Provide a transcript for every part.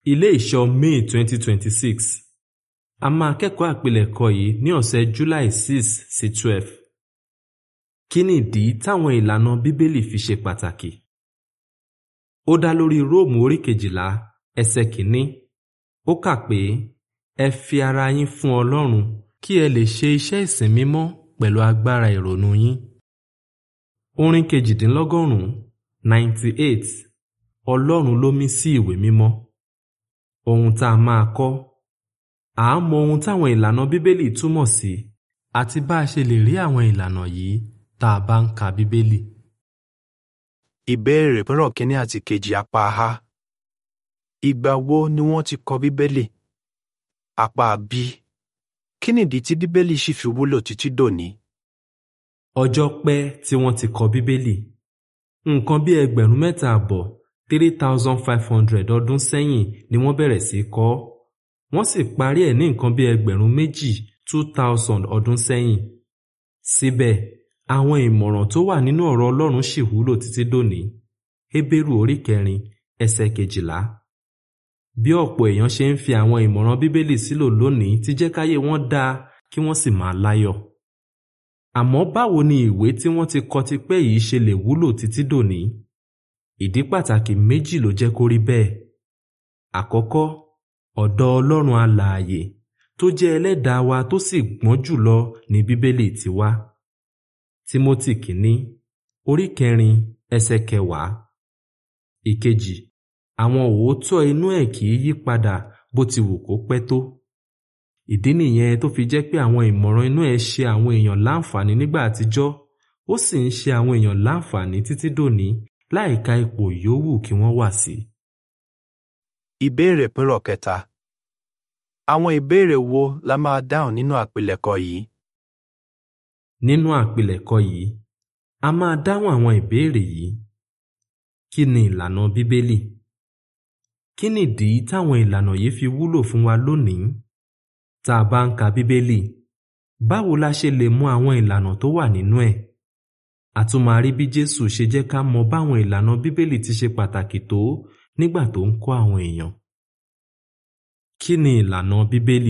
Ilé ìṣọ́ May 2026 A máa kẹ́kọ̀ọ́ àpilẹ̀kọ yìí ní ọ̀sẹ̀ July 6 sí 12. Kí nìdí táwọn ìlànà Bíbélì fi ṣe pàtàkì? Ó dá lórí Róòmù orí kejìlá ẹsẹ̀ kìíní. Ó kà pé ẹ fi ara yín fún Ọlọ́run kí ẹ lè ṣe iṣẹ́ ìsìn mímọ́ pẹ̀lú agbára ìrònú yín. Orin kejìdínlọ́gọ́rùn-ún 98 Ọlọ́run ló mí sí ìwé mímọ́. Ohun tá a máa kọ́. À á mọ ohun táwọn ìlànà Bíbélì túmọ̀ sí àti bá a ṣe lè rí àwọn ìlànà yìí tá a bá ń ka Bíbélì. Ìbéèrè pẹ̀rọ̀ kínní àti kejì apá A. Ìgbà wo ni wọ́n ti kọ Bíbélì? Apá B. Kí nìdí tí Bíbélì ṣì fi wúlò títí dòní? Ọjọ́ pẹ́ tí wọ́n ti kọ Bíbélì. Nǹkan bí ẹgbẹ̀rún mẹ́ta àbọ̀ three thousand five hundred ọdún sẹ́yìn ni wọ́n bẹ̀rẹ̀ sí í kọ ọ́. Wọ́n sì parí ẹ̀ ní nǹkan bí ẹgbẹ̀rún méjì two thousand ọdún sẹ́yìn. Síbẹ̀, àwọn ìmọ̀ràn tó wà nínú ọ̀rọ̀ Ọlọ́run ṣì wúlò títí dòní. Hébérù orí kẹrin ẹsẹ̀ kejìlá. Bí ọ̀pọ̀ èèyàn ṣe ń fi àwọn ìmọ̀ràn Bíbélì sílò lónìí ti jẹ́ káyé wọn dáa kí wọ́n sì máa láyọ̀. Àmọ́ báwo ni ìwé tí wọ́n ti kọ tipẹ́ yìí ṣe lè wúlò títí dòní? Ìdí pàtàkì méjì ló jẹ́ kó rí bẹ́ẹ̀. Àkọ́kọ́, ọ̀dọ̀ Ọlọ́run alààyè tó jẹ́ ẹlẹ́dàá wa tó sì gbọ́n jùlọ ní Bíbélì ti wá. Tímótì kìíní, orí kẹrin, ẹsẹ̀ kẹwàá. Ìkejì, àwọn òótọ́ inú ẹ̀ kì í yí padà bó ti wù kó pẹ́ tó. Ìdí nìyẹn tó fi jẹ́ pé àwọn ìmọ̀ràn inú ẹ̀ ṣe àwọn èèyàn láǹfààní nígbà àtijọ́, ó sì ń ṣe àwọn èèyàn láǹfààní títí dòní láìka ipò yòówù kí wọ́n wà sí. Ìbéèrè pẹ̀rọ̀ kẹta. Àwọn ìbéèrè wo la máa dáhùn nínú àpilẹ̀kọ yìí? Nínú àpilẹ̀kọ yìí, a máa dáhùn àwọn ìbéèrè yìí. Kí ni ìlànà Bíbélì? Kí nìdí táwọn ìlànà yìí fi wúlò fún wa lónìí? Tá a bá ń ka Bíbélì, báwo la ṣe lè mọ àwọn ìlànà tó wà nínú ẹ̀? A tún máa rí bí Jésù ṣe jẹ́ ká mọ báwọn ìlànà Bíbélì ti ṣe pàtàkì tó nígbà tó ń kọ́ àwọn èèyàn. Kí ni ìlànà Bíbélì?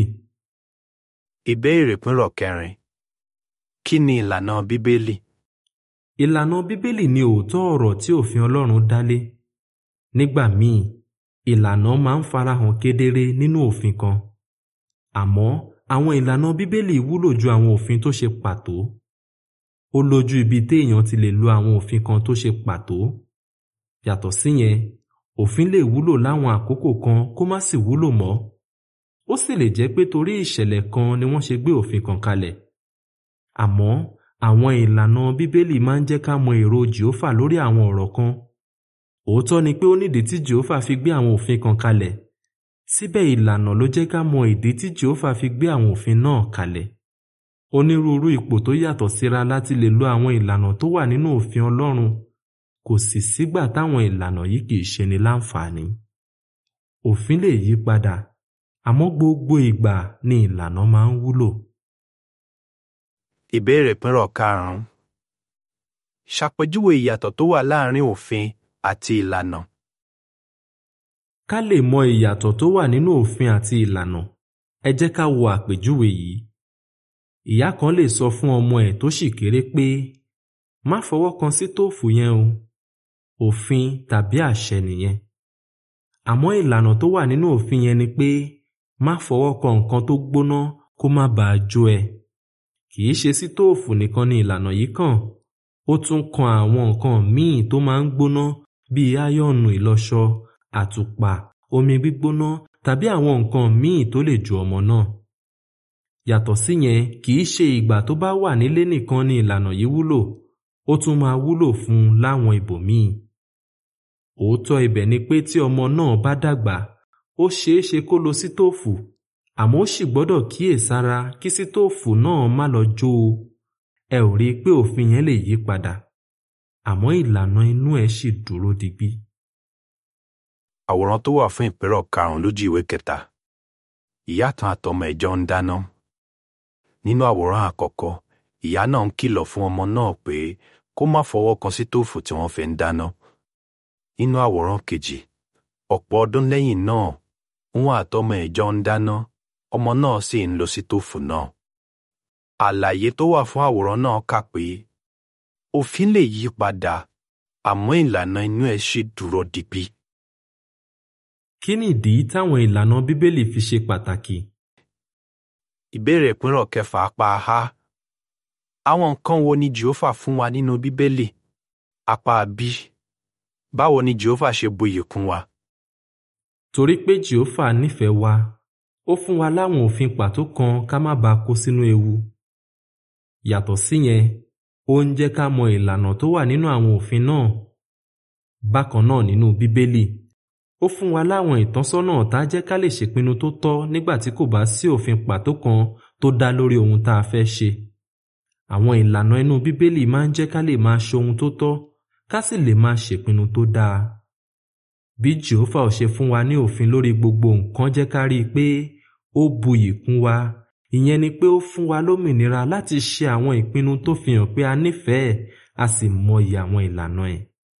Ìbéèrè pẹ̀rọ̀ kẹrin. Kí ni ìlànà Bíbélì? Ìlànà Bíbélì ni òótọ́ ọ̀rọ̀ tí òfin Ọlọ́run dálé. Nígbà míì, ìlànà máa ń farahàn kedere nínú òfin kan. Àmọ́ àwọn ìlànà Bíbélì wúlò ju àwọn òfin tó ṣe pàtó. Ó lójú ibi téèyàn ti lè lo àwọn òfin kan tó ṣe pàtó. Yàtọ̀ síyẹn, òfin lè wúlò láwọn àkókò kan kó má sì wúlò mọ́. Ó sì lè jẹ́ pé torí ìṣẹ̀lẹ̀ kan ni wọ́n ṣe gbé òfin kan kalẹ̀. Àmọ́ àwọn ìlànà Bíbélì máa ń jẹ́ ká mọ èrò Jèhófà lórí àwọn ọ̀rọ̀ kan. Òótọ́ ni pé ó nídìí tí Jèhófà fi gbé àwọn òfin kan kalẹ̀. Síbẹ̀ ìlànà ló jẹ́ ká mọ ìdí tí Jèhófà fi gbé àwọn òfin náà kalẹ̀. Onírúurú ipò tó yàtọ̀ síra láti lè lo àwọn ìlànà tó wà nínú òfin Ọlọ́run. Kò sì sígbà táwọn ìlànà yìí kì í ṣe ni láǹfààní. Òfin lè yí padà, àmọ́ gbogbo ìgbà ni ìlànà máa ń wúlò. Ìbéèrè pẹ̀rọ̀ karùn-ún. Ṣàpèjúwe ìyàtọ̀ tó wà láàárín òfin àti ìlànà. Ká lè mọ ìyàtọ̀ tó wà nínú òfin àti ìlànà, ẹ jẹ́ ká wo àpèjúwe yìí. Ìyá kan lè sọ fún ọmọ ẹ̀ tó ṣì kéré pé má fọwọ́ kan sítóòfù yẹn o. Òfin tàbí àṣẹ nìyẹn. Àmọ́ ìlànà tó wà nínú òfin yẹn ni pé má fọwọ́ kan nǹkan tó gbóná kó má bàa jó ẹ. Kì í ṣe sítóòfù nìkan ni ìlànà yìí kàn. Ó tún kan àwọn nǹkan míì tó máa ń gbóná bíi áyọ̀nù ìlọṣọ, àtùpà, omi gbígbóná tàbí àwọn nǹkan míì tó lè jó ọmọ náà. Yàtọ̀ síyẹn, kì í ṣe ìgbà tó bá wà nílé nìkan ni ìlànà yìí wúlò, ó tún máa wúlò fún un láwọn ibòmíì. Òótọ́ ibẹ̀ ni pé tí ọmọ náà bá dàgbà, ó ṣeé ṣe kó lo sítóòfù, àmọ́ ó sì gbọ́dọ̀ kíyèsára kí sítóòfù náà má lọ jó o. Ẹ ò rí i pé òfin yẹn lè yí padà, àmọ́ ìlànà inú ẹ̀ ṣì dúró digbí. Àwòrán tó wà fún ìpẹ́rọ̀ karùn-ún lójú ìwé kẹta. Ìyá kan àtọmọ ẹ̀ jọ ń dáná. Nínú àwòrán àkọ́kọ́, ìyá náà ń kìlọ̀ fún ọmọ náà pé kó má fọwọ́ kan sítóòfù tí wọ́n fi ń dáná. Nínú àwòrán kejì, ọ̀pọ̀ ọdún lẹ́yìn náà, òun àtọmọ ẹ̀ jọ ń dáná ọmọ náà sì ń lo sítóòfù náà. àlàyé tó wà fún àwòrán náà kà pé òfin lè yí padà àmọ́ ìlànà inú ẹ̀ ṣì dúró digbí. Kí nìdí táwọn ìlànà Bíbélì fi ṣe pàtàkì? ìbéèrè ìpínrọ̀ kẹfà apá a àwọn nǹkan wo ni jehova fún wa nínú bíbélì apá b báwo ni jehova ṣe buyì kún wa Torí pé Jèhófà nífẹ̀ẹ́ wa, ó fún wa láwọn òfin pàtó kan ká má bàa kó sínú ewu. Yàtọ̀ síyẹn, ó ń jẹ́ ká mọ ìlànà tó wà nínú àwọn òfin náà. Bákan náà nínú Bíbélì, ó fún wa láwọn ìtọ́sọ́nà tá a jẹ́ ká lè ṣèpinnu tó tọ́ nígbà tí kò bá sí òfin pàtó kan tó dá lórí ohun tá a fẹ́ ṣe. Àwọn ìlànà inú Bíbélì máa ń jẹ́ ká lè máa ṣe ohun tó tọ́ ká sì lè máa ṣèpinnu tó dáa. Bí Jèhófà ò ṣe fún wa ní òfin lórí gbogbo nǹkan jẹ́ ká rí i pé ó buyì kún wa ìyẹn ni pé ó fún wa lómìnira láti ṣe àwọn ìpinnu tó fi hàn pé a nífẹ̀ẹ́ a sì mọyì àwọn ìlànà ẹ̀.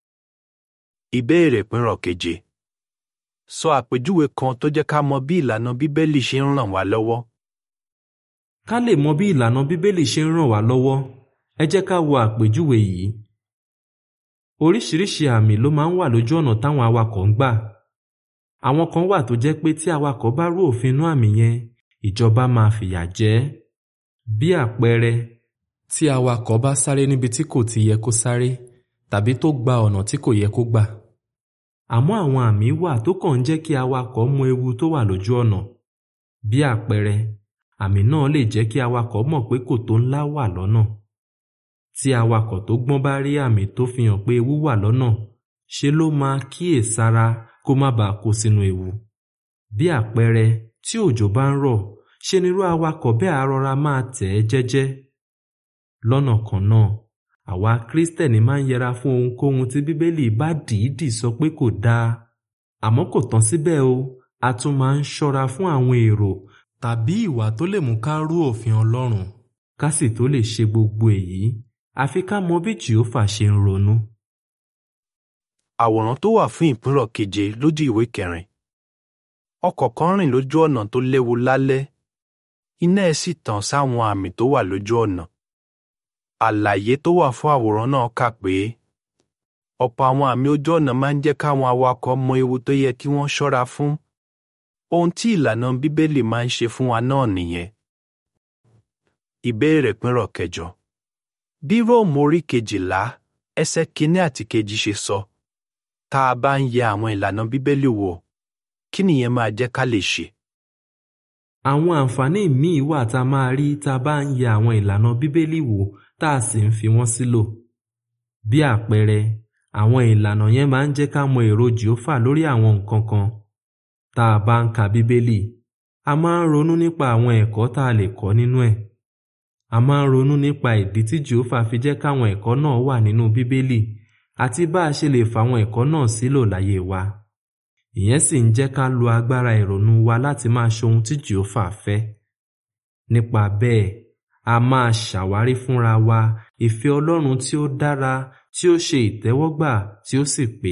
ìbéèrè ìpínrọ̀ keje sọ àpèjúwe kan tó jẹ́ ká mọ bí ìlànà bíbélì ṣe ń ràn wá lọ́wọ́ Ká lè mọ bí ìlànà Bíbélì ṣe ń ràn wá lọ́wọ́, ẹ jẹ́ ká wo àpèjúwe yìí. Oríṣiríṣi àmì ló máa ń wà lójú ọ̀nà táwọn awakọ̀ ń gbà. Àwọn kan wà tó jẹ́ pé tí awakọ̀ bá rú òfin inú àmì yẹn, ìjọba máa fìyà jẹ ẹ́. Bí àpẹẹrẹ, tí awakọ̀ bá sáré níbi tí kò ti yẹ kó sáré tàbí tó gba ọ̀nà tí kò yẹ kó gbà. Àmọ́ àwọn àmì wà tó kàn ń jẹ́ kí awakọ̀ mọ ewu tó wà lójú ọ̀nà. Bí àpẹẹrẹ, àmì náà lè jẹ́ kí awakọ̀ mọ̀ pé kòtò ńlá wà lọ́nà. Tí awakọ̀ tó gbọ́n bá rí àmì tó fi hàn pé ewu wà lọ́nà, ṣe ló máa kíyèsára kó má bàa kó sínú ewu. Bí àpẹẹrẹ, tí òjò bá ń rọ̀, ṣe nírú awakọ̀ bẹ́ẹ̀ á rọra máa tẹ̀ ẹ́ jẹ́jẹ́. Lọ́nà kan náà, àwa Kristẹni máa ń yẹra fún ohunkóhun tí Bíbélì bá dìídì sọ pé kò dáa. Àmọ́ kò tán síbẹ̀ o, a tún máa ń ṣọ́ra fún àwọn èrò tàbí ìwà tó lè mú ká rú òfin Ọlọ́run. Ká sì tó lè ṣe gbogbo èyí, àfi ká mọ bí Jèhófà ṣe ń ronú. àwòrán tó wà fún ìpínrọ̀ keje lójú ìwé kẹrin ọkọ̀ kan rìn lójú ọ̀nà tó léwu lálẹ́ iná ẹ̀ sì tàn sáwọn àmì tó wà lójú ọ̀nà àlàyé tó wà fún àwòrán náà kà pé ọ̀pọ̀ àwọn àmì ojú ọ̀nà máa ń jẹ́ káwọn awakọ̀ mọ ewu tó yẹ kí wọ́n ṣọ́ra fún ohun tí ìlànà bíbélì máa ń ṣe fún wa náà nìyẹn ìbéèrè ìpínrọ̀ kẹjọ bí róòmù orí kejìlá ẹsẹ̀ kínní àti kejì ṣe sọ tá a bá ń yẹ àwọn ìlànà bíbélì wò kí nìyẹn máa jẹ́ ká lè ṣe Àwọn àǹfààní míì wà tá a máa rí tá a bá ń yẹ àwọn ìlànà Bíbélì wò tá a sì ń fi wọ́n sílò. Bí àpẹẹrẹ, àwọn ìlànà yẹn máa ń jẹ́ ká mọ èrò Jèhófà lórí àwọn nǹkan kan. Tá a bá ń ka Bíbélì, a máa ń ronú nípa àwọn ẹ̀kọ́ tá a lè kọ́ nínú ẹ̀. A máa ń ronú nípa ìdí tí Jèhófà fi jẹ́ káwọn ẹ̀kọ́ náà wà nínú Bíbélì àti bá a ṣe lè fàwọn ẹ̀kọ́ náà sílò láyé wa. Ìyẹn sì ń jẹ́ ká lo agbára ìrònú wa láti máa ṣe ohun tí Jèhófà fẹ́. Nípa bẹ́ẹ̀, a máa ṣàwárí fúnra wa ìfẹ́ Ọlọ́run tí ó dára, tí ó ṣe ìtẹ́wọ́gbà, tí ó sì pé.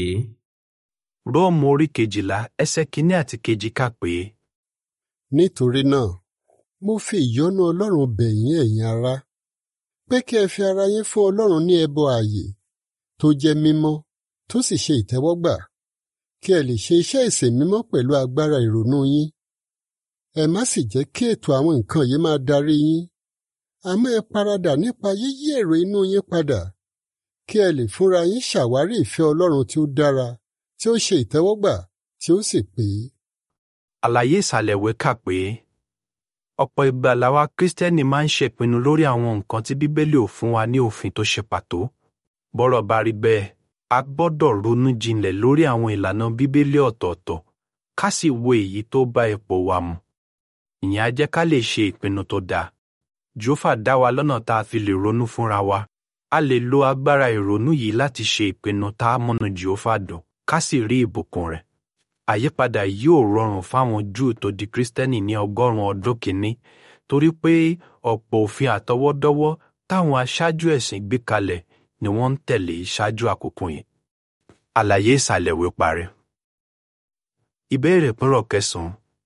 róòmù orí kejìlá ẹsẹ̀ kínní àti kejì kà pé Nítorí náà, mo fi ìyọ́nú Ọlọ́run bẹ̀ yín ẹ̀yin ará, pé kí ẹ fi ara yín fún Ọlọ́run ní ẹbọ ààyè tó jẹ́ mímọ́ tó sì ṣe ìtẹ́wọ́gbà, kí ẹ lè ṣe iṣẹ́ ìsìn mímọ́ pẹ̀lú agbára ìrònú yín. Ẹ má sì jẹ́ kí ètò àwọn nǹkan yìí máa darí yín, àmọ́ ẹ paradà nípa yíyí èrò inú yín padà, kí ẹ lè fúnra yín ṣàwárí ìfẹ́ Ọlọ́run tí ó dára, tí ó ṣe ìtẹ́wọ́gbà, tí ó sì pé. àlàyé ìsàlẹ̀ ìwé kà pé ọ̀pọ̀ ìgbà làwa Kristẹni máa ń ṣèpinnu lórí àwọn nǹkan tí Bíbélì ò fún wa ní òfin tó ṣe pàtó. Bọ́rọ̀ bá rí bẹ́ẹ̀, a gbọ́dọ̀ ronú jinlẹ̀ lórí àwọn ìlànà Bíbélì ọ̀tọ̀ọ̀tọ̀ ká sì wo èyí tó bá ipò wa mu. Ìyẹn á jẹ́ ká lè ṣe ìpinnu tó dáa. Jèhófà dá wa lọ́nà tá a fi lè ronú fúnra wa. A lè lo agbára ìrònú yìí láti ṣe ìpinnu tá a múnú Jèhófà dùn ká sì rí ìbùkún rẹ̀. Àyípadà yóò rọrùn fáwọn Júù tó di Kristẹni ní ọgọ́rùn-ún ọdún kìíní torí pé ọ̀pọ̀ òfin àtọwọ́dọ́wọ́ táwọn aṣáájú ẹ̀sìn gbé kalẹ̀ ni wọ́n ń tẹ̀lé ṣáájú àkókò yẹn. Àlàyé ìsàlẹ̀ ìwé parí. Ìbéèrè ìpínrọ̀ kẹsàn-án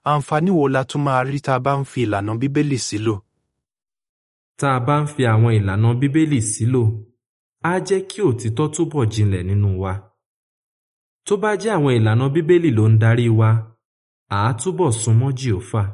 àǹfààní wo la tún máa rí tá a bá ń fi ìlànà Bíbélì sílò? Tá a bá ń fi àwọn ìlànà Bíbélì sílò, á jẹ́ kí òtítọ́ túbọ̀ jinlẹ̀ nínú wa. Tó bá jẹ́ àwọn ìlànà Bíbélì ló ń darí wa, à á túbọ̀ súnmọ́ Jèhófà.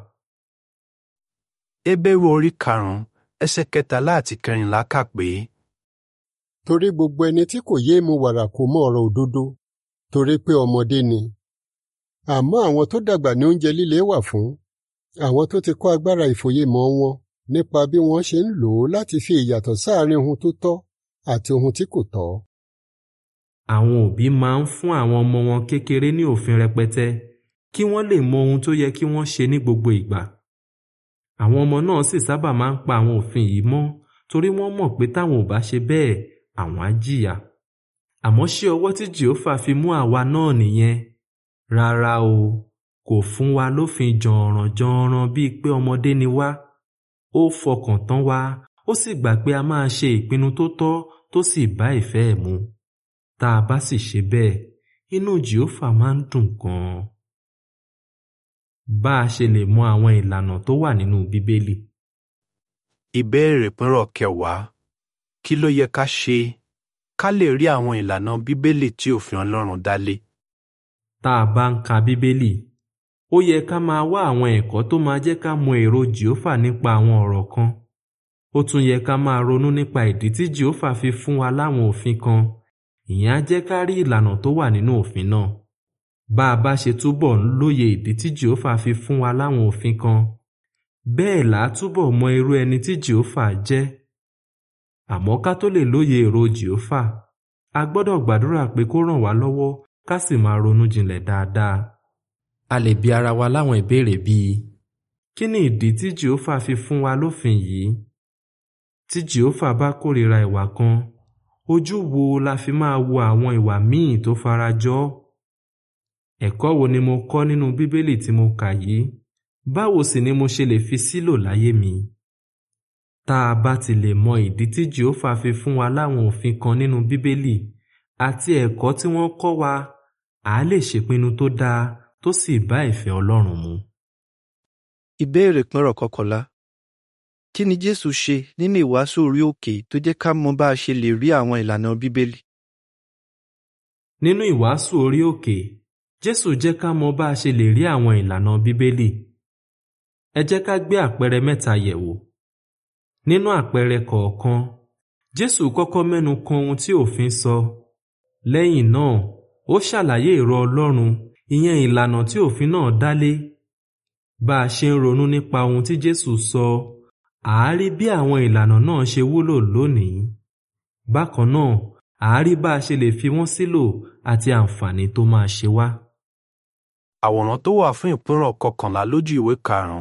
Hébérù orí karùn-ún ẹsẹ̀ kẹtàlá àti kẹrìnlá kà pé torí gbogbo ẹni tí kò yéé mu wàrà kò mọ ọ̀rọ̀ òdodo torí pé ọmọdé ni àmọ́ àwọn tó dàgbà ní oúnjẹ líle wà fún àwọn tó ti kọ́ agbára ìfòyemọ̀ wọn nípa bí wọ́n ṣe ń lò ó láti fi ìyàtọ̀ sáàárín ohun tó tọ́ àti ohun tí kò tọ́. Àwọn òbí máa ń fún àwọn ọmọ wọn kékeré ní òfin rẹpẹtẹ kí wọ́n lè mọ ohun tó yẹ kí wọ́n ṣe ní gbogbo ìgbà. Àwọn ọmọ náà sì sábà máa ń pa àwọn òfin yìí mọ́ torí wọ́n mọ̀ pé táwọn ò bá ṣe bẹ́ẹ̀ àwọn á jìyà. Àmọ́ ṣé ọwọ́ tí Jèhófà fi mú àwa náà nìyẹn? Rárá o, kò fún wa lófin jọ̀ọ̀ràn-jọ̀ọ̀ràn bíi pé ọmọdé ni wá. Ó fọkàn tán wa, ó sì gbà pé a máa ṣe ìpinnu tó tọ́ tó sì bá ìfẹ́ ẹ̀ mu. Tá a bá sì ṣe bẹ́ẹ̀, inú Jèhófà máa ń dùn gan-an. Bá a ṣe lè mọ àwọn ìlànà tó wà nínú Bíbélì. ìbéèrè pínrọ̀ kẹwàá kí ló yẹ ká ṣe ká lè rí àwọn ìlànà Bíbélì tí òfin Ọlọ́run dálé? Tá a bá ń ka Bíbélì, ó yẹ ká máa wá àwọn ẹ̀kọ́ tó máa jẹ́ ká mọ èrò Jèhófà nípa àwọn ọ̀rọ̀ kan. Ó tún yẹ ká máa ronú nípa ìdí tí Jèhófà fi fún wa láwọn òfin kan. Ìyẹn á jẹ́ ká rí ìlànà tó wà nínú òfin náà. Bá a bá ṣe túbọ̀ ń lóye ìdí tí Jèhófà fi fún wa láwọn òfin kan, bẹ́ẹ̀ là á túbọ̀ mọ irú ẹni tí Jèhófà jẹ́. Àmọ́ ká tó lè lóye èrò Jèhófà, a gbọ́dọ̀ gbàdúrà pé kó ràn wá lọ́wọ́ ká sì máa ronú jinlẹ̀ dáadáa. A lè bi ara wa láwọn ìbéèrè bíi kí ni ìdí tí Jèhófà fi fún wa lófin yìí? Tí Jèhófà bá kórìíra ìwà kan, ojú wo la fi máa wo àwọn ìwà míì tó farajọ ọ́? Ẹ̀kọ́ wo ni mo kọ́ nínú Bíbélì tí mo kà yìí? Báwo sì ni mo ṣe lè fi sílò láyé mi? Tá a bá ti lè mọ ìdí tí Jèhófà fi fún wa láwọn òfin kan nínú Bíbélì àti ẹ̀kọ́ tí wọ́n kọ́ wa, à á lè ṣèpinnu tó dáa tó sì bá ìfẹ́ Ọlọ́run mu. Ìbéèrè pínrọ̀ kọkànlá. Kí ni Jésù ṣe nínú ìwàásù orí òkè tó jẹ́ ká mọ bá a ṣe lè rí àwọn ìlànà Bíbélì? Nínú ìwàásù orí òkè, Jésù jẹ́ ká mọ bá a ṣe lè rí àwọn ìlànà Bíbélì. Ẹ jẹ́ ká gbé àpẹẹrẹ mẹ́ta yẹ̀wò. Nínú àpẹẹrẹ kọ̀ọ̀kan, Jésù kọ́kọ́ mẹ́nu kan ohun tí òfin sọ. Lẹ́yìn náà, ó ṣàlàyé èrò Ọlọ́run, ìyẹn ìlànà tí òfin náà dálé. Bá a ṣe ń ronú nípa ohun tí Jésù sọ, à á rí bí àwọn ìlànà náà ṣe wúlò lónìí. Bákan náà, à á rí bá a ṣe lè fi wọ́n sílò àti àǹfààní tó máa ṣe wá. Àwòrán tó wà fún ìpínrọ̀ kọkànlá lójú ìwé karùn-ún.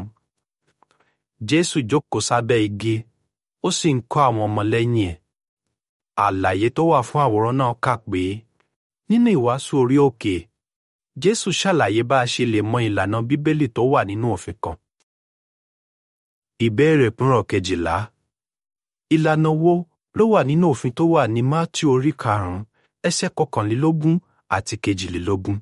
Jésù jókòó sábẹ́ igi, ó sì ń kọ́ àwọn ọmọlẹ́yìn ẹ̀. Àlàyé tó wà fún àwòrán náà kà pé nínú ìwàásù orí òkè, Jésù ṣàlàyé bá a ṣe lè mọ ìlànà Bíbélì tó wà nínú òfin kan. Ìbéèrè ìpínrọ̀ kejìlá. Ìlànà wo ló wà nínú òfin tó wà ní Mátíù orí karùn-ún ẹsẹ̀ kọkànlélógún àti kejìlélógún?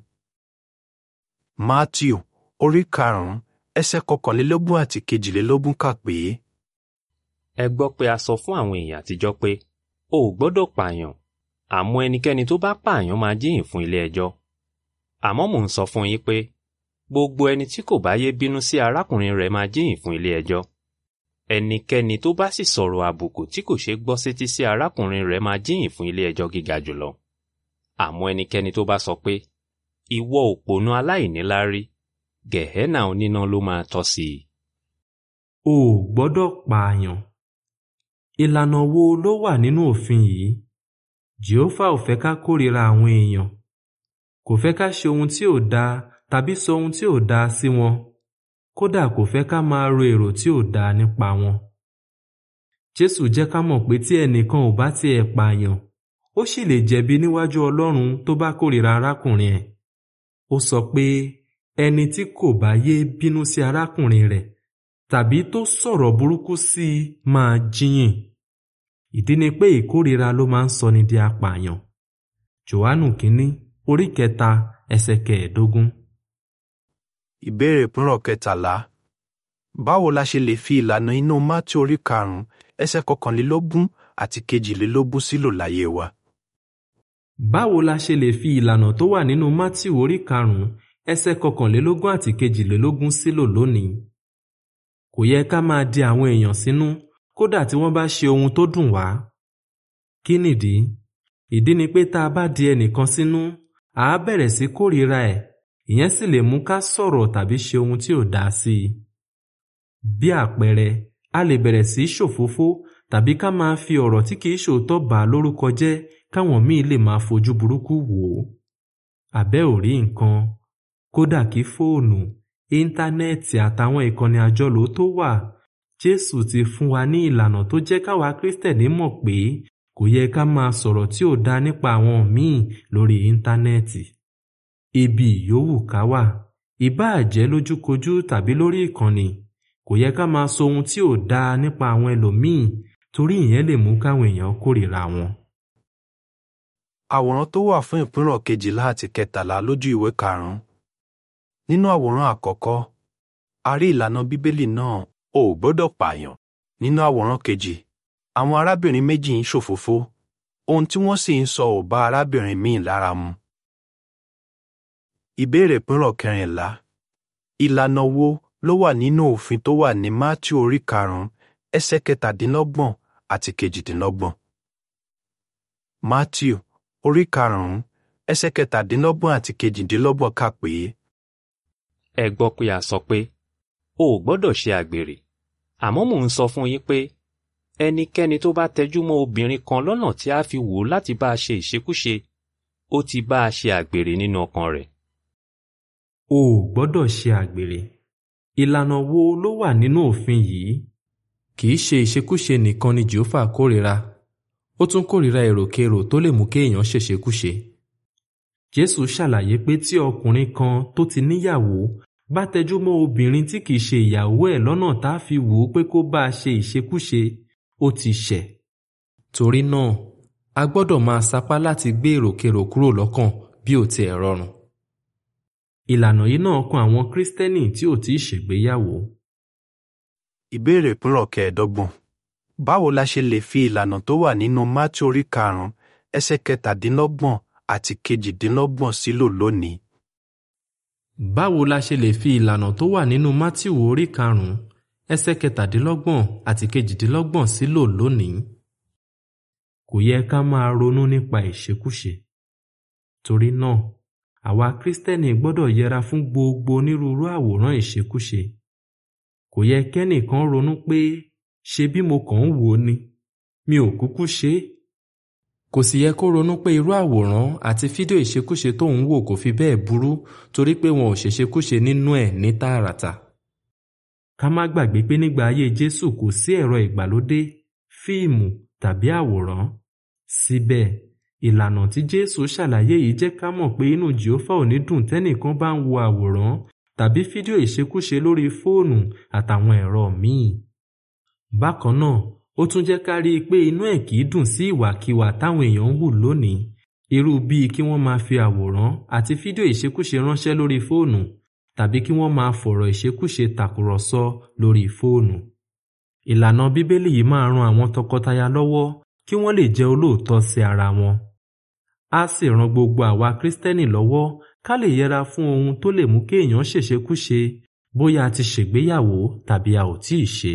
Mátíù orí karùn-ún ẹsẹ̀ kọkànlélógún àti kejìlélógún kà pé Ẹ gbọ́ pé a sọ fún àwọn èèyàn àtijọ́ pé o ò gbọ́dọ̀ pààyàn àmọ́ ẹnikẹ́ni tó bá pààyàn máa jíyìn fún ilé ẹjọ́. Àmọ́ mò ń sọ fún yín pé gbogbo ẹni tí kò bá yé bínú sí arákùnrin rẹ̀ máa jíyìn fún ilé ẹjọ́. Ẹnikẹ́ni tó bá sì sọ̀rọ̀ àbùkù tí kò ṣeé gbọ́ sétí sí arákùnrin rẹ̀ máa jíyìn fún ilé ẹjọ́ gíga jùlọ. Àmọ́ ẹnikẹ́ni tó bá sọ pé ìwọ òpònú aláìníláárí gẹ̀hẹ́nà oníná ló máa tọ́ sí i. O ò gbọ́dọ̀ pààyàn. Ìlànà wo ló wà nínú òfin yìí? Jèhófà ò fẹ́ ká kórìíra àwọn èèyàn. Kò fẹ́ ká ṣe ohun tí ò dáa tàbí sọ ohun tí ò dáa sí wọn. Kódà kò fẹ́ ká máa ro èrò tí ò dáa nípa wọn. Jésù jẹ́ ká mọ̀ pé tí ẹnìkan ò bá tiẹ̀ pààyàn, ó sì lè jẹ̀bi níwájú Ọlọ́run tó bá kórìíra arákùnrin ẹ̀. Ó sọ pé ẹni tí kò bá yé bínú sí arákùnrin rẹ̀ tàbí tó sọ̀rọ̀ burúkú sí i máa jíyìn. Ìdí ni pé ìkórìíra ló máa ń sọni di apààyàn. Jòhánù kínní orí kẹta ẹsẹ̀ kẹẹ̀ẹ́dógún. Ìbéèrè ìpínrọ̀ kẹtàlá. Báwo la ṣe lè fi ìlànà inú Mátí orí karùn-ún ẹsẹ̀ kọkànlélógún àti kejìlélógún sílò láyé wa? Báwo la ṣe lè fi ìlànà tó wà nínú Mátíù orí karùn-ún ẹsẹ̀ kọkànlélógún àti kejìlélógún sílò lónìí? Kò yẹ ká máa di àwọn èèyàn sínú kódà tí wọ́n bá ṣe ohun tó dùn wá. Kí nìdí? Ìdí ni pé tá a bá di ẹnìkan sínú, à á bẹ̀rẹ̀ sí kórìíra ẹ̀, ìyẹn sì lè mú ká sọ̀rọ̀ tàbí ṣe ohun tí ò dáa sí i. Bí àpẹẹrẹ, a lè bẹ̀rẹ̀ sí ṣòfófó tàbí ká máa fi ọ̀rọ̀ tí kìí ṣòótọ́ bà á lórúkọ jẹ́ káwọn míì lè máa fojú burúkú wò ó. Àbẹ́ ò rí nǹkan. Kódà kí fóònù, íńtánẹ́ẹ̀tì àtàwọn ìkànnì àjọlò tó wà, Jésù ti fún wa ní ìlànà tó jẹ́ káwa Kristẹni mọ̀ pé kò yẹ ká máa sọ̀rọ̀ tí ò dáa nípa àwọn míì lórí íńtánẹ́ẹ̀tì. Ibi ìyówù ká wà, ìbáà jẹ́ lójúkojú tàbí lórí ìkànnì, kò yẹ ká máa sọ ohun tí ò dáa nípa àwọn ẹlòmíì torí ìyẹn lè mú káwọn èèyàn kórìíra wọn. Àwòrán tó wà fún ìpínrọ̀ kejìlá àti kẹtàlá lójú ìwé karùn-ún. Nínú àwòrán àkọ́kọ́, a rí ìlànà Bíbélì náà o ò gbọ́dọ̀ pààyàn. Nínú àwòrán kejì, àwọn arábìnrin méjì ń ṣòfófó, ohun tí wọ́n sì ń sọ ò bá arábìnrin míì lára mu. Ìbéèrè ìpínrọ̀ kẹrìnlá. Ìlànà wo ló wà nínú òfin tó wà ní Mátíù orí karùn-ún ẹsẹ̀ kẹtàdínlọ́gbọ̀n àti kejìdínlọ́gbọ̀n? Mátíù orí karùn-ún ẹsẹ̀ kẹtàdínlọ́gbọ̀n àti kejìdínlọ́gbọ̀n kà pé Ẹ gbọ́ pé a sọ pé, o ò gbọ́dọ̀ ṣe àgbèrè. Àmọ́ mò ń sọ fún yín pé ẹnikẹ́ni tó bá tẹjú mọ́ obìnrin kan lọ́nà tí a fi wò ó láti bá a ṣe ìṣekúṣe, ó ti bá a ṣe àgbèrè nínú ọkàn rẹ̀. O ò gbọ́dọ̀ ṣe àgbèrè. Ìlànà wo ló wà nínú òfin yìí? Kì í ṣe ìṣekúṣe nìkan ni Jèhófà kórìíra. Ó tún kórìíra èròkérò tó lè mú kéèyàn ṣèṣekúṣe. Jésù ṣàlàyé pé tí ọkùnrin kan tó ti níyàwó bá tẹjú mọ́ obìnrin tí kìí ṣe ìyàwó ẹ̀ lọ́nà tá a fi wò ó pé kó bá a ṣe ìṣekúṣe, ó ti ṣẹ̀. Torí náà, a gbọ́dọ̀ máa sapá láti gbé èròkérò kúrò lọ́kàn bí ó tiẹ̀ rọrùn. Ìlànà yìí náà kan àwọn Kristẹni tí ò tíì ṣègbéyàwó. Ìbéèrè ìpínrọ̀ kẹẹ̀ẹ́dọ́gbọ̀n. Báwo la ṣe lè fi ìlànà tó wà nínú Mátíù orí karùn-ún ẹsẹ̀ kẹtàdínlọ́gbọ̀n àti kejìdínlọ́gbọ̀n sílò lónìí? Báwo la ṣe lè fi ìlànà tó wà nínú Mátíù orí karùn-ún ẹsẹ̀ kẹtàdínlọ́gbọ̀n àti kejìdínlọ́gbọ̀n sílò lónìí? Kò yẹ ká máa ronú nípa ìṣekúṣe. Torí náà, àwa Kristẹni gbọ́dọ̀ yẹra fún gbogbo onírúurú àwòrán ìṣekúṣe. Kò yẹ kẹ́nìkan ronú pé ṣe bí mo kàn ń wò ó ni, mi ò kúkú ṣe é. Kò sì yẹ kó ronú pé irú àwòrán àti fídíò ìṣekúṣe tó ń wò kò fi bẹ́ẹ̀ burú torí pé wọn ò ṣèṣekúṣe nínú ẹ̀ ní tààràtà. Ká má gbàgbé pé nígbà ayé Jésù kò sí ẹ̀rọ ìgbàlódé, fíìmù tàbí àwòrán. Síbẹ̀, ìlànà tí Jésù ṣàlàyé yìí jẹ́ ká mọ̀ pé inú Jèhófà ò ní dùn tẹ́nìkan bá ń wo àwòrán tàbí fídíò ìṣekúṣe lórí fóònù àtàwọn ẹ̀rọ míì. Bákan náà, ó tún jẹ́ ká rí i pé inú ẹ̀ kìí dùn sí ìwàkiwà táwọn èèyàn ń hù lónìí, irú bíi kí wọ́n máa fi àwòrán àti fídíò ìṣekúṣe ránṣẹ́ lórí fóònù tàbí kí wọ́n máa fọ̀rọ̀ ìṣekúṣe tàkùrọ̀sọ lórí fóònù. Ìlànà Bíbélì yìí máa ran àwọn tọkọtaya lọ́wọ́ kí wọ́n lè jẹ́ olóòótọ́ sí ara wọn. Á sì ran gbogbo àwa Kristẹni lọ́wọ́ ká lè yẹra fún ohun tó lè mú kéèyàn ṣèṣekúṣe bóyá a ti ṣègbéyàwó tàbí a ò tíì ṣe.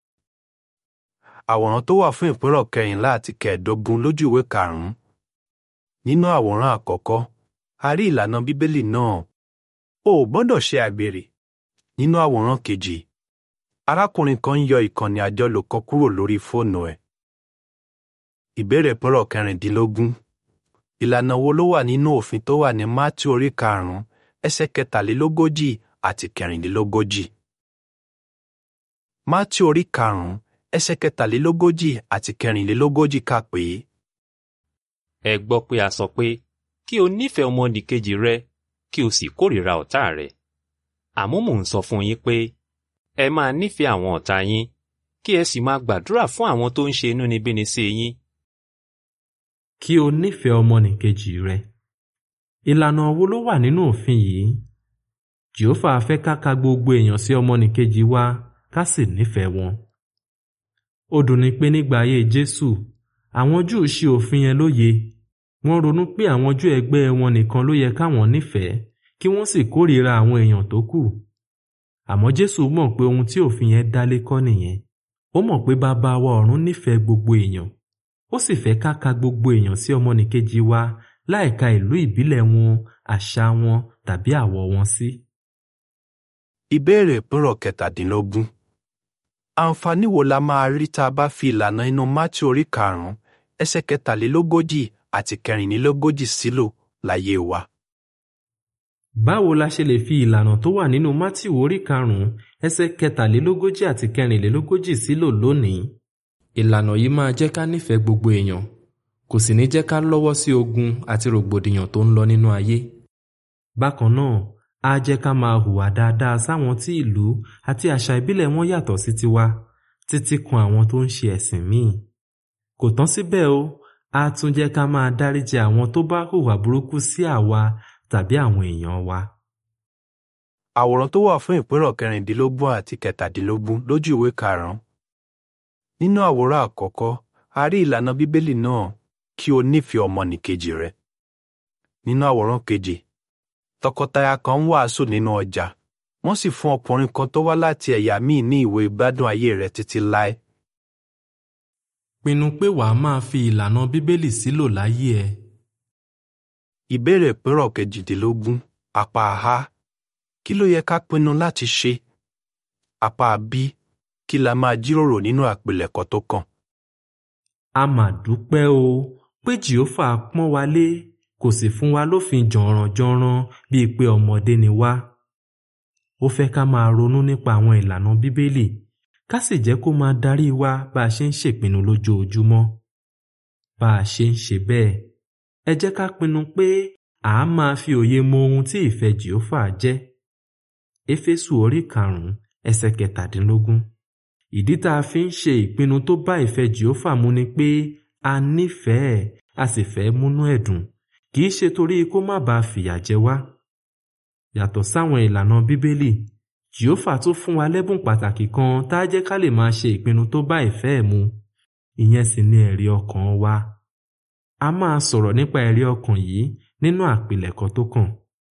Àwòrán tó wà fún ìpínrọ̀ kẹrìnlá àti kẹẹ̀ẹ́dógún lójú ìwé karùn-ún. Nínú àwòrán àkọ́kọ́, a rí ìlànà Bíbélì náà. O ò gbọ́dọ̀ ṣe àgbèrè. Nínú àwòrán kejì, arákùnrin kan ń yọ ìkànnì àjọlò kan kúrò lórí fóònù ẹ̀. Ìbéèrè ìpínrọ̀ kẹrìndínlógún. Ìlànà wo ló wà nínú òfin tó wà ní Mátíù orí karùn-ún ẹsẹ̀ kẹtàlélógójì àti kẹrìndínlógójì? Mátíù orí karùn-ún ẹsẹ̀ kẹtàlélógójì àti kẹrìnlélógójì kà pé Ẹ gbọ́ pé a sọ pé kí o nífẹ̀ẹ́ ọmọnìkejì rẹ kí o sì kórìíra ọ̀tá rẹ. Àmọ́ mò ń sọ fún yín pé ẹ máa nífẹ̀ẹ́ àwọn ọ̀tá yín kí ẹ sì máa gbàdúrà fún àwọn tó ń ṣe inúnibíni sí yín. Kí o nífẹ̀ẹ́ ọmọnìkejì rẹ. Ìlànà wo ló wà nínú òfin yìí? jehova fẹ́ ká ka gbogbo èèyàn sí ọmọnìkejì wa ká sì nífẹ̀ẹ́ wọn. ó dùnni pé nígbà ayé jésù àwọn júù ṣì òfin yẹn lóye wọ́n ronú pé àwọn júù ẹgbẹ́ wọn nìkan ló yẹ káwọn nífẹ̀ẹ́ kí wọ́n sì kórìíra àwọn èèyàn tó kù. àmọ́ jésù mọ̀ pé ohun tí òfin yẹn dálé kọ́ nìyẹn ó mọ̀ pé bàbá wa ọ̀run nífẹ̀ẹ́ gbogbo èèyàn ó sì fẹ́ ká ka gbogbo èèyàn sí ọmọnìkejì wa láìka ìlú ìbílẹ̀ wọn àṣà wọn tàbí àwọ̀ wọn sí. Ìbéèrè ìpínrọ̀ kẹtàdínlógún. Àǹfààní wo la máa rí tá a bá fi ìlànà inú Mátí orí karùn-ún ẹsẹ̀ kẹtàlélógójì àti kẹrìnlélógójì sílò láyé wa? báwo la ṣe lè fi ìlànà tó wà nínú mátíù orí karùnún ẹsẹ̀ kẹtàlélógójì àti kẹrìnlélógójì sílò lónìí. ìlànà yìí máa jẹ́ ká nífẹ̀ẹ́ gbogbo èèyàn kò sì ní jẹ́ ká lọ́wọ́ sí ogun àti rògbòdìyàn tó ń lọ nínú ayé. bákan náà á jẹ́ ká máa hùwà dáadáa sáwọn tí ìlú àti àṣà ìbílẹ̀ wọn yàtọ̀ sí tiwa títí kan àwọn tó ń ṣe ẹ̀sìn míì. kò tán síbẹ̀ o á tún jẹ́ ká máa dáríjì àwọn tó bá hùwà burúkú sí àwa tàbí àwọn èèyàn wa. Àwòrán tó wà fún ìpínrọ̀ kẹrìndínlógún àti kẹtàdínlógún lójú ìwé karùn-ún. Nínú àwòrán àkọ́kọ́, a rí ìlànà Bíbélì náà kí o nífẹ̀ẹ́ ọmọnìkejì rẹ. Nínú àwòrán kejì, tọkọtaya kan ń wàásù nínú ọjà, wọ́n sì fún ọkùnrin kan tó wá láti ẹ̀yà míì ní ìwé ìgbádùn ayé rẹ̀ títí láé. pinnu pé wàá máa fi ìlànà bíbélì sílò láyé ẹ. Ìbéèrè ìpínrọ̀ kejìdínlógún apá A. Kí ló yẹ ká pinnu láti ṣe? Apá B. Kí la máa jíròrò nínú àpilẹ̀kọ tó kàn? a mà dúpẹ́ o pé jèhófà pọ́n wa lé kò sì fún wa lófin jọ̀rànjọ̀ràn bíi pé ọmọdé ni wá. ó fẹ́ ká máa ronú nípa àwọn ìlànà bíbélì ká sì jẹ́ kó máa darí wa bá a ṣe ń ṣèpinnu lójoojúmọ́. bá a ṣe ń ṣe bẹ́ẹ̀ ẹ jẹ́ ká pinnu pé à á máa fi òye mọ ohun tí ìfẹ́ jèhófà jẹ́. éfésù orí karùn-ún ẹsẹ̀ kẹtàdínlógún. ìdí tá a fi ń ṣe ìpinnu tó bá ìfẹ́ jèhófà mu ni pé a nífẹ̀ẹ́ a sì fẹ́ múnú ẹ̀ dùn kì í ṣe torí kó má bàa fìyà jẹ wá. yàtọ̀ sáwọn ìlànà bíbélì jèhófà tún fún wa lẹ́bùn pàtàkì kan tá a jẹ́ ká lè máa ṣe ìpinnu tó bá ìfẹ́ ẹ̀ mu ìyẹn sì ni ẹ̀rí ọkàn wa. a máa sọ̀rọ̀ nípa ẹ̀rí ọkàn yìí nínú àpilẹ̀kọ tó kàn.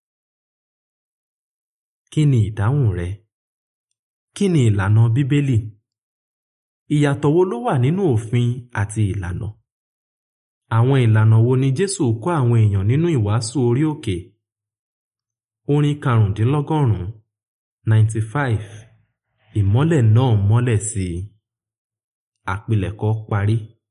kí ni ìdáhùn rẹ? kí ni ìlànà bíbélì? ìyàtọ̀ wo ló wà nínú òfin àti ìlànà? àwọn ìlànà wo ni Jésù kọ́ àwọn èèyàn nínú ìwàásù orí òkè? orin karùndínlọ́gọ́rùn-ún ninety five ìmọ́lẹ̀ náà mọ́lẹ̀ sí i. àpilẹ̀kọ parí.